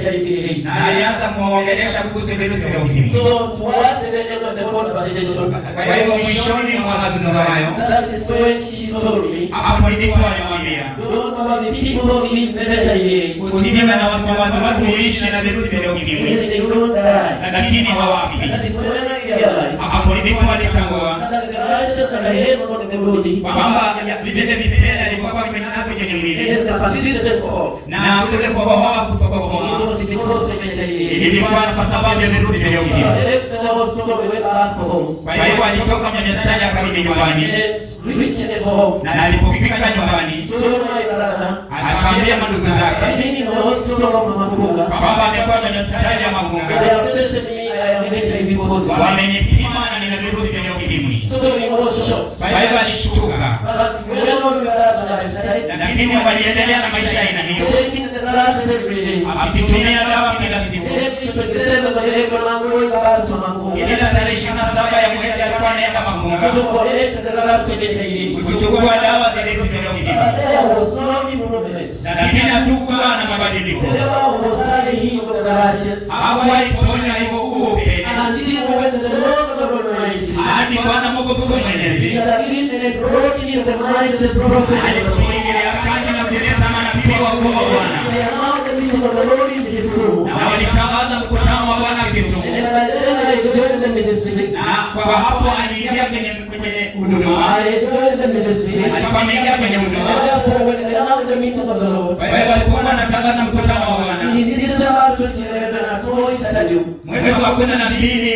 HIV na alianza kumwongelesha kuhusu virusi vya ukimwi. So towards the end of the conversation, Kwa hivyo mwishoni mwa mazungumzo hayo, that is when she told me, hapo ndipo alimwambia don't know about the people who live with HIV. usijiwe na wasiwasi, watu huishi na virusi vya ukimwi Really, they don't die. lakini hawafi. That is when I realized Hapo ndipo alitambua that the license that I had on the body kwamba vile vipele alikuwa vimenaa kwenye mwili and the persistent cough. na kule kukohoa It kusokohoa was because of HIV. ilikuwa kwa sababu ya virusi vya ukimwi. Next I was told we went back home. Kwa hivyo alitoka kwenye stadi akarudi nyumbani, And reached at home. na alipofika nyumbani Told my brother, akaambia mandugu I've zake been in the hospital of Makunga. kwamba amekuwa kwenye hospitali ya They Magunga, have tested me, I am HIV positive. wamenipima na nina virusi vya ukimwi. So he was shocked. Kwa hivyo alishtuka, But whenever we were at the lifestyle, lakini waliendelea na maisha aina hiyo, taking the glasses every day. akitumia dawa kila siku. Every 27 by every man going back to Makunga. Kila tarehe ishirini na saba ya mwezi alikuwa anaenda Magunga To collect the glasses of HIV. kuchukua dawa za virusi vya But ukimwi, there was no improvement. lakini hatukuwa na mabadiliko. Whenever was I healed with the rashes, Hakuwahi kuponya hivyo huo upele until when the Lord God Almighty hadi Bwana Mungu mkuu mwenyezi He had written and brought in the mighty prophet. alipoingilia kati na kuleta manabii wa ukuu wa Bwana They announced the meeting of the Lord in Kisumu. na walitangaza mkutano wa Bwana Kisumu, And by then I joined the ministry. na kwa hapo aliingia kwenye kwenye huduma, I joined the ministry. alikuwa ameingia kwenye And huduma. therefore, when they announced the meeting of the Lord, Kwa hivyo alikuwa anatangaza mkutano wa Bwana in December 2011 at Moi Stadium, mwezi wa kumi na mbili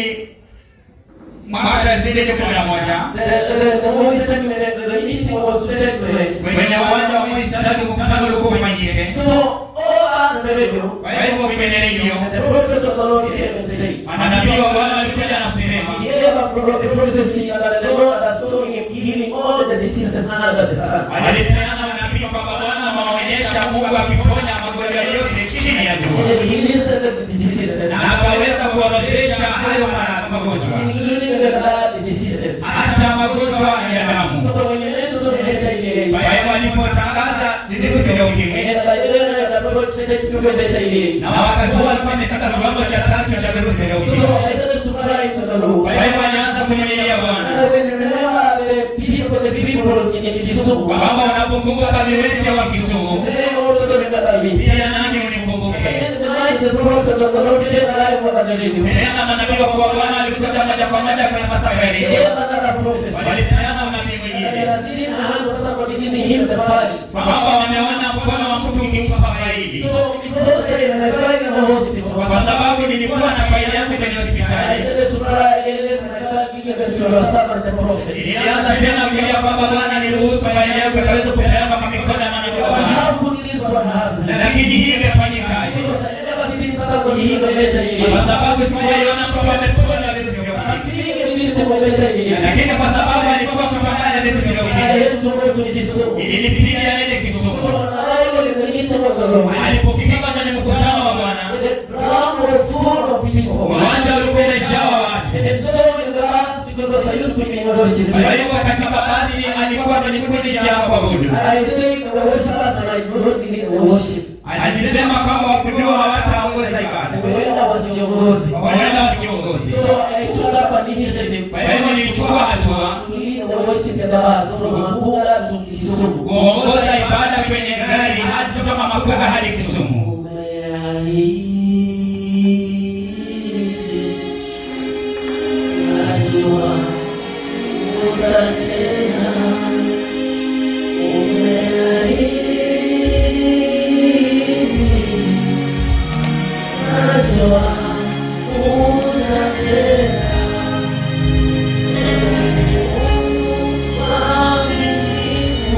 mwaka elfu mbili kumi na moja the, the, the Moi Stadium, the, the meeting was to take place. kwenye uwanja wa Moi Stadium, mkutano ulikuwa ufanyike. So, all on the radio, Kwa hivyo kwenye redio and the prophet of the Lord came and said, manabii wa Bwana walikuja na kusema He gave a pro- a prophecy that the Lord has shown him healing all the diseases under the sun. alipeana unabii kwamba Bwana ameonyesha Mungu akiponya magonjwa yote chini ya jua, And he listed the diseases, na akaweza kuorodhesha hayo mara- magonjwa, including the blood diseases. hata magonjwa ya damu. So when you mention HIV, Kwa hivyo alipotangaza virusi vya ukimwi, and by then the Lord said to me that HIV. na wakati huo alikuwa amefika kiwango cha tatu cha virusi vya So ukimwi. I started to cry to the Lord. Kwa hivyo alianza kumlilia And Bwana when you remember the people, the people in Kisumu, kwamba unapokumbuka viwete wa Kisumu, they also remember me. pia nami unikumbuke. And the mighty prophet of the Lord came alive over the radio. Tena manabii wa kwa Bwana walikuja moja kwa moja kwenye masafa ya He redio, gave another prophecy. walipeana unabii And mwingine they are sitting hands of somebody giving him the prize. kwamba wameona mkono wa mtu ukimpa faidi, So because I am a friend in the hospital, kwa sababu nilikuwa na faili yangu kwenye I hospitali. started to cry again, let my child be given to your servant the prophet. Nilianza tena kulia kwamba Bwana niruhusu faili yangu ikaweze kupeana kwa mikono ya manabii wa But Bwana, how could this one happen? Na lakini hii imefanyikaje? Because I never seen somebody heal of Kwa HIV. sababu sijaiona mtu amepona virusi vya ukimwi, Being a victim of HIV, lakini kwa sababu alikuwa kupambana virusi vya I ukimwi, had to go to Kisumu. ilibidi aende So Kisumu. when I was in the meeting of the Lord, Alipofika kwenye mkutano wa Bwana, the ground was full of people. uwanja ulikuwa umejaa watu. And it's so in the last because I used to be in worship. Kwa hivyo katika basi alikuwa kwenye kundi cha kuabudu. I think the worshipers and I don't believe in worship. Alisema kwamba wakudiwa hawataongoza ibada, Huenda wasiongozi. wanaenda wasiongozi. So I took up an initiative Kwa hivyo nilichukua hatua to lead the worship in the bus from Makuga to Kisumu. kuongoza ibada kwenye gari hadi kutoka Makuga hadi Kisumu.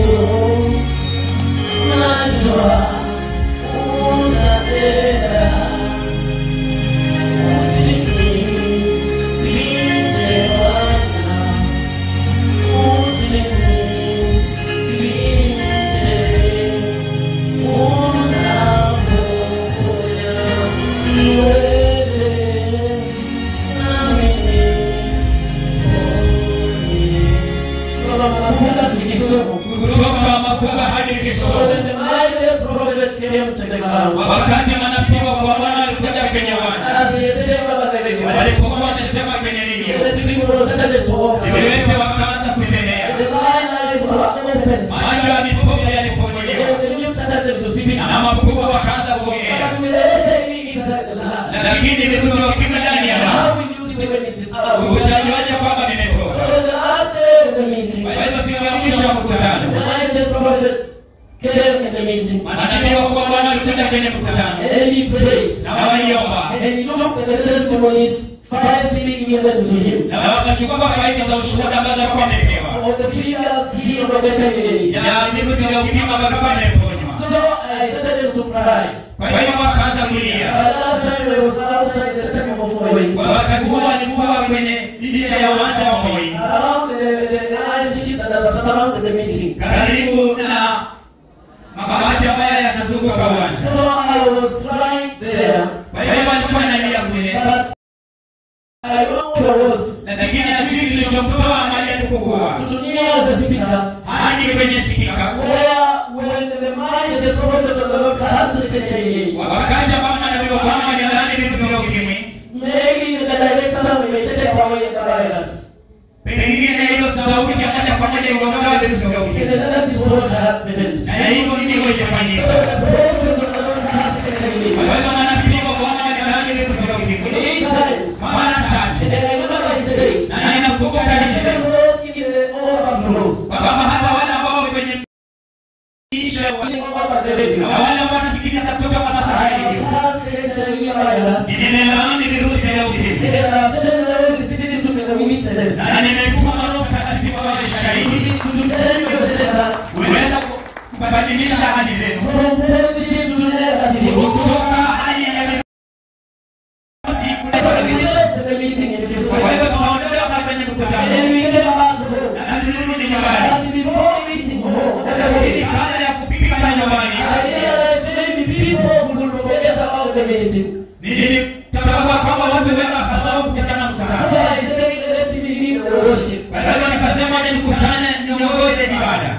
Najua lakini virusi vya ukimwi ndani ya damu How will you say when it is out? utajuaje kwamba vimetoka So the last day of the meeting, kwa hivyo siku ya mwisho wa the mkutano night prophet came in the meeting manabii wa kuwa bwana walikuja kwenye mkutano and he prayed. na waliomba And he took the testimonies faithfully given to him. na wakachukua faida za ushuhuda ambazo walikuwa wamepewa Of the previous healing of the testimonies. ya virusi vya ukimwi ambavyo walikuwa wameponywa So I started to cry. kwa hiyo wakaanza kulia By that time I was outside the stadium of Moi. Kwa wakati huo walikuwa kwenye nje ya uwanja wa Moi Around the, the iron sheet that was around the meeting. karibu na mabati ambayo yanazunguka uwanja So I was crying there. kwa hiyo walikuwa wanalia kule But I know where I was. lakini hajui kilichomtoa mahali alipokuwa To near the speakers. hadi kwenye sikika Where when the mind is a prophet of the Lord has the same wakati ambapo manabii wa Bwana walilaani virusi vya ukimwi Maybe the director may take away the virus. pengine hiyo sauti ya moja kwa moja iondoa virusi vya And ukimwi that is what happened. na hivyo ndivyo So ilifanyika the prophet of the Lord has the kwa same hivyo manabii wa Bwana walilaani virusi vya ukimwi Eight times. mara tatu And then I remember I said, na ninakumbuka nilisema Those in the overflows. kwamba hata wale ambao kwenye isha Coming over the radio. na wale ambao wanasikiliza kutoka kwa masafa I hivyo have the HIV virus. nimelaani virusi vya ukimwi And I have said the Lord is giving to me the witness. na nimetuma Roho Mtakatifu awe shahidi To tell you the letters. kuweza kubadilisha hali zenu From positive to negative. kutoka hali ya virusi So we left the meeting in this kwa hivyo way. tunaondoka kwenye And mkutano then we came back home. na tulirudi nyumbani But before meeting home, lakini kabla ya kupika nyumbani I realized maybe people will forget about the meeting. nilitambua kwamba watu wengi wasahau kuhusiana na So mkutano I said, let me be the worship. kwa hivyo nikasema ni mkutane niongoze ibada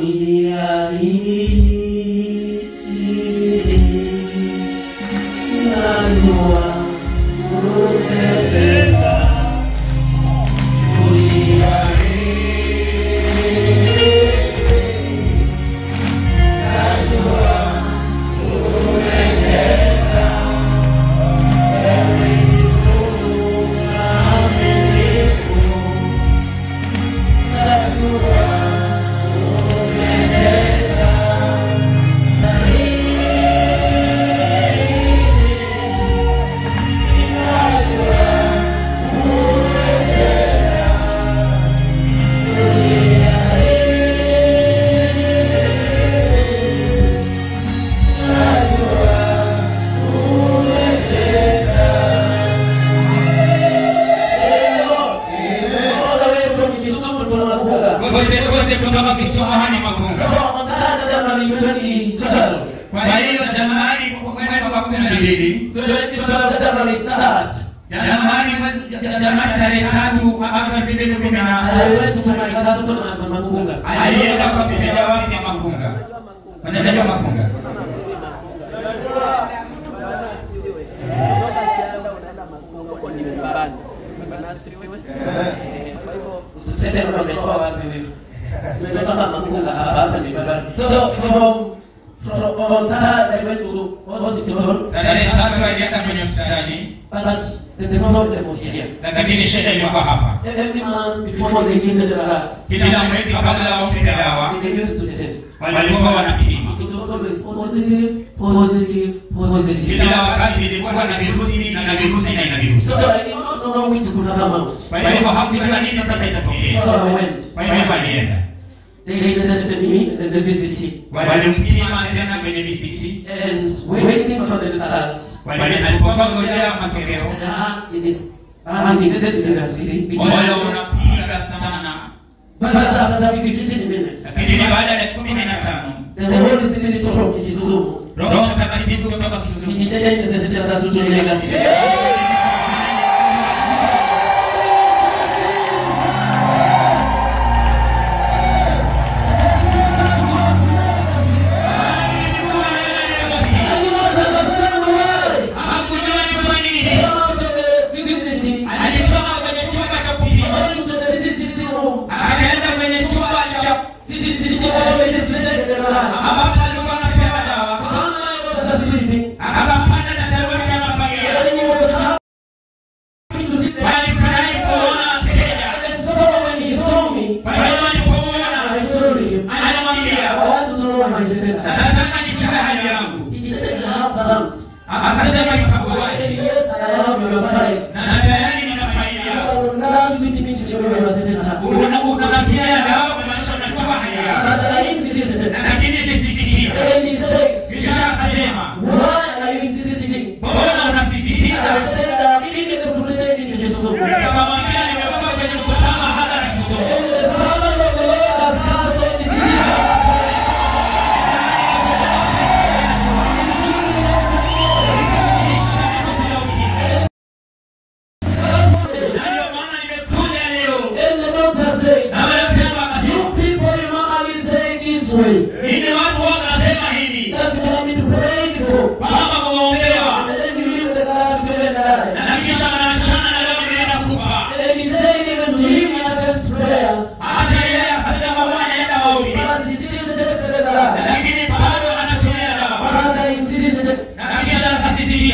All the way from Kisumu to Makuga. kote kote kutoka Kisumu hadi Magunga. So on that January 2012, Kwa hiyo Januari mwezi wa kumi na mbili 2012 January 3rd, Januari mwezi Januari tarehe tatu mwaka elfu mbili kumi na I went to my castle at Makuga. alienda kwa mteja wake Makunga. Unajua Makunga? Usiseme kwamba umetoa wapi wewe. Umetoka Makuga hapa hapa ni Babani. So from from on that I went to hospital, Tarehe tatu alienda kwenye hospitali, but the problem was here. lakini shida ilikuwa hapa. Every month before they give me the last, Kila mwezi kabla wampe dawa they used to test. walikuwa wanapima. It was always positive, positive, positive. Kila wakati ilikuwa na virusi na virusi na ina virusi. So I did not know which could come out. Kwa hivyo hakujua nini sasa itatokea. So I went. Kwa hivyo alienda. They tested me and they visited. Walimpima tena kwenye visiti And waiting for the results. Wali- alipokuwa ngojea matokeo And the heart is pounding seriously. moyo unapiga sana But after 15 minutes, lakini baada ya dakika kumi na tano the Holy Spirit from Kisumu, roho mtakatifu kutoka he Kisumu changed the status to negative. I do not understand why. hakujua ni kwa nini Come out of the visiting, alisoma kwenye chumba cha kupima going to the visiting room. akaenda kwenye chumba cha Visiting always is the last. ambapo alikuwa anapewa dawa How many of us are sleeping? akapanda na taruki anapangia When you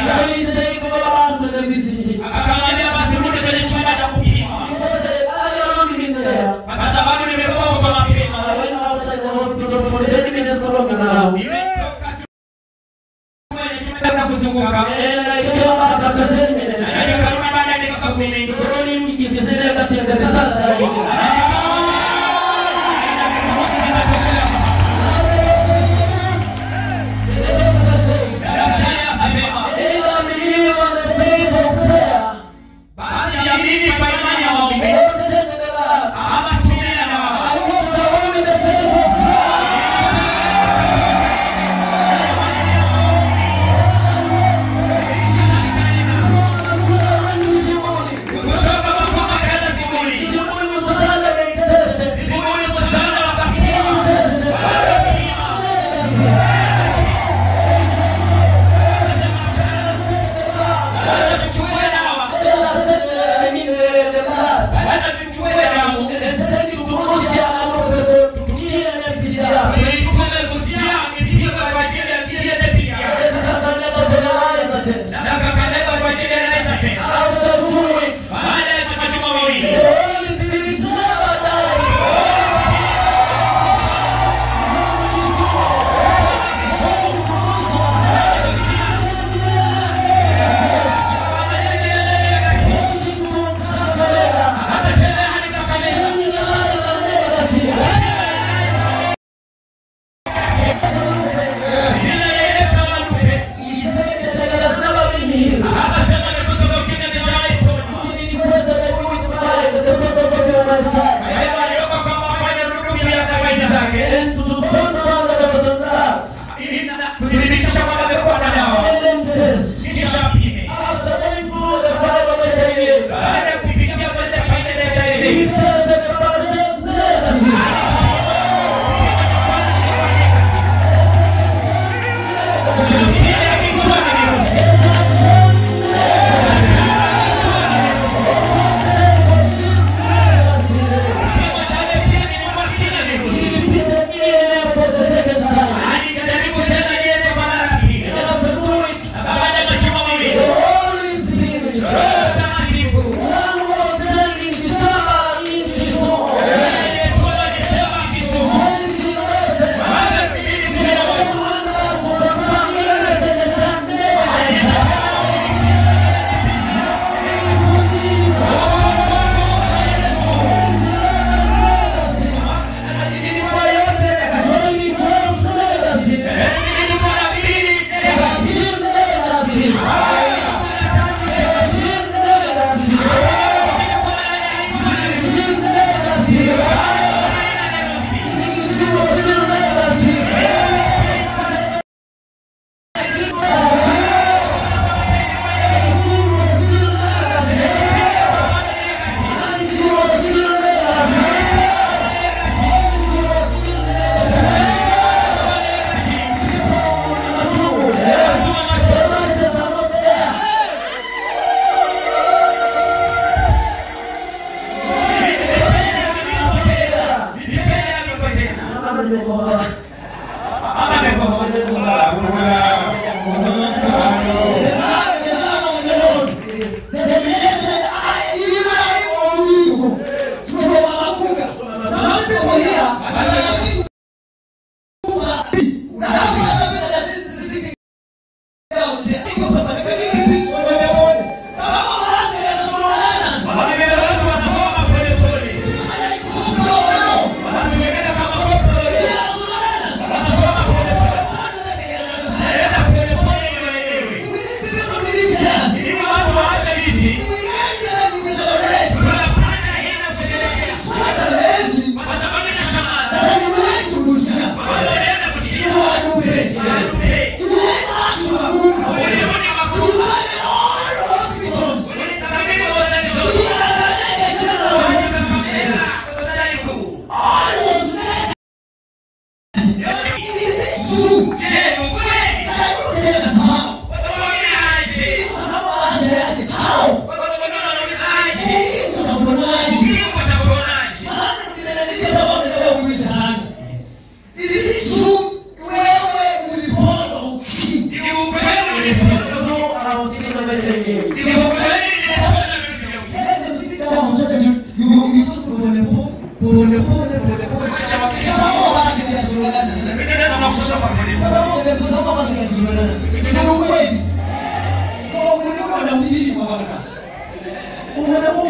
kuuliza akamwambia basi rudi kwenye chumba cha kupima kwa sababu nimekuwa huko mapema nimetoka kwenye chumba cha kuzunguka nikarudi baada ya dakika kumi daktari akasema basi amini kwa imani ya maombi ama tumia dawa kutoka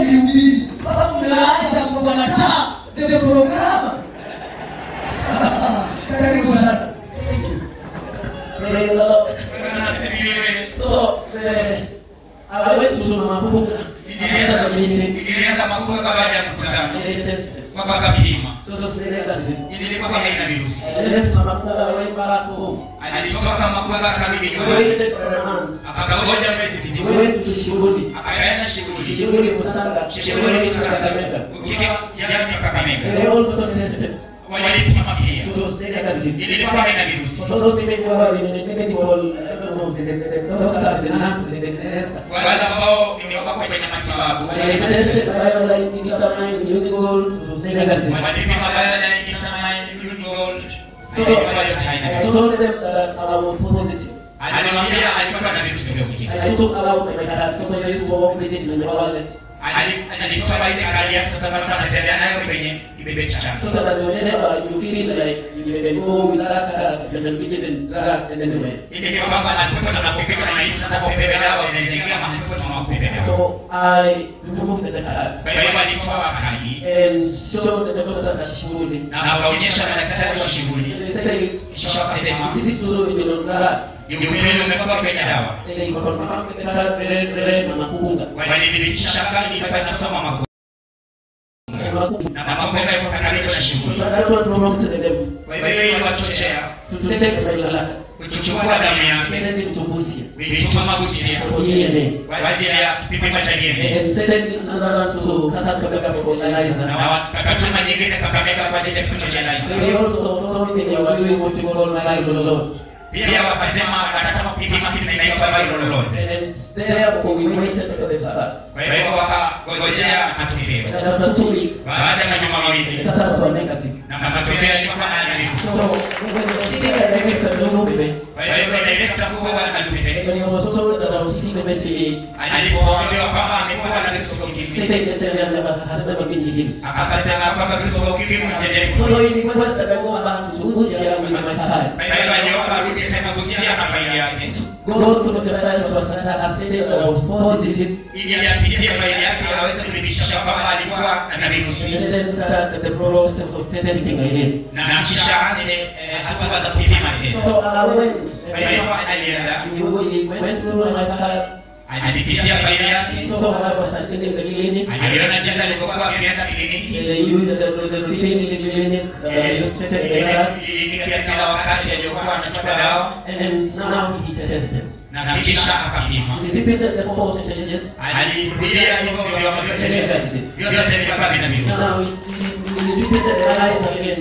mlihubiri sasa mnaacha kukataa the program karibu sana Praise the Lord. Bwana asifiwe. So, eh, awetu mapunga akaenda kwenye meeting Nilienda makuka baada ya mkutano. ile test Kwamba kapima. sasa sasa kazi Ilikuwa haina virusi. ile mapunga wewe barako Alitoka makuka akarudi wewe nyumbani. ile for a month Akangoja mwezi mzima. wewe tushughuli Akaenda shughuli. shughuli kusanga shughuli kusakameka Ukiwa jamii Kakamega. they also tested Walipima pia. to stay kazi Ilikuwa haina virusi. So those people who are in the negative all, I don't know, the, the, the, the doctors and nurses, the, the, the, Wale ambao nimewapa kwenye matibabu. they tested bio like determine usable to stay negative. Walipima baada ya kitamani gold. So, I told them that I was positive. Alimwambia alikuwa na virusi vya ukimwi. And I took out my card because I used to walk with it in my wallet. Ali- alitoa ile kadi yake sasa alikuwa anatembea nayo kwenye kibebe chake. So that whenever you feel like you can go with that card, you can be given drugs and anyway. Ili kwamba alikuwa anapopika na maisha anapopewa dawa inaingia mahali anapopewa. So I removed the card Kwa hiyo alitoa kadi and showed the doctors that she would. na akaonyesha madaktari wa shughuli. They say, Kisha wakasema this is true, you know, drugs. ni ukweli umekuwa kwenye dawa. They confirm the card, rere, rere, na makunga. Walidhibitisha kadi ilikuwa inasoma makundi Na makunga. na makundi yako karibu na So shughuli. that one promoted them Kwa hiyo iliwachochea to take my blood. kuchukua damu yake Send it to Busia kuituma Busia for DNA. kwa ajili ya kipimo cha DNA And send another one to Kakamega for na Eliza. wakatuma nyingine Kakamega kwa ajili ya kipimo cha They DNA. also told me they were doing what we call myelolol. Pia wakasema wanataka kupima kitu kinaitwa viral load. And therefore we waited for the start. Kwa hiyo wakangojea matokeo. And after two weeks, Baada ya majuma the mawili results were negative. na matokeo yalikuwa haya virusi. So when the sitting director Lulube, Kwa hiyo director mkuu wa Alupite when he was told that I was seeing the message, alipoambiwa kwamba amekuwa na virusi vya he ukimwi said the cell never has never been healed. akasema kwamba virusi vya ukimwi havijawahi So he requested I go back to Busia with my card. Kwa hiyo aliomba arudi tena Busia na faili yake Go to the file was stated that I was positive. ili apitie faili yake aweze kuthibitisha kwamba alikuwa na And virusi then start the process of testing again. na kisha aanze eh, hatua za kupima tena. So I went, Kwa hiyo alienda we went through my card. alipitia faili yake So I was attending the clinic. aliona jinsi alivyokuwa akienda kliniki They used the, the, the teaching in the clinic. Uh, Eh, used to take the ile drugs. kliniki ya kila wakati aliyokuwa anachukua dawa And then now he tested. na kisha akapima He repeated the percentages. alirudia hivyo viwango vyote vya- vyote vilikuwa vina virusi Now we, we, we repeated the eyes again.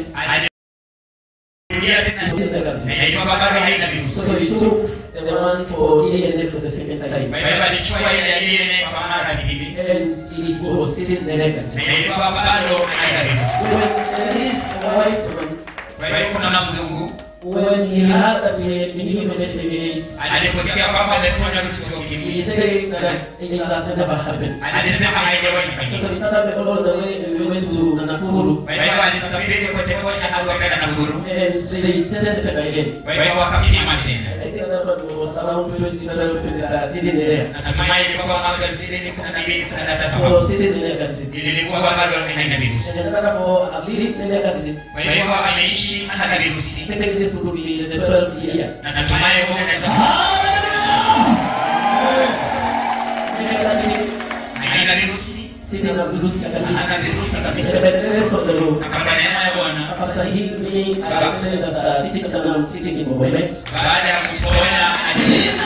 alirudia tena na ilikuwa bado haina virusi So he took the one for DNA for the second time. kwa hivyo alichukua ile ya DNA kwa mara nyingine And it was sitting the negative. na ilikuwa bado haina So virusi when there is a white man, kwa hivyo kuna mzungu when he heard that he had been given HIV, aliposikia kwamba ameponywa virusi vya he ukimwi said that it has never happened. alisema haijawahi So kufanyika he started all the way, we went to Nakuru, kwa hivyo alisafiri kote kote na akaenda Nakuru and so they tested again. kwa hivyo wakapima tena I think that one was around 20, 20, sitting there. natumai ilikuwa mwaka elfu mbili kumi na mbili kumi na tatu So hapo. sitting negative. ilikuwa bado haina virusi And another for a belief negative. kwa hivyo ameishi hana virusi I think this would be the 12th year. na natumai Mungu anaweza Negative, haina virusi sitting na virusi hana kabisa. virusi It's kabisa the best of the Lord. na kwa neema ya Bwana After healing, I said that uh, sitting and I'm sitting in Bombay. baada ya kuponya ali-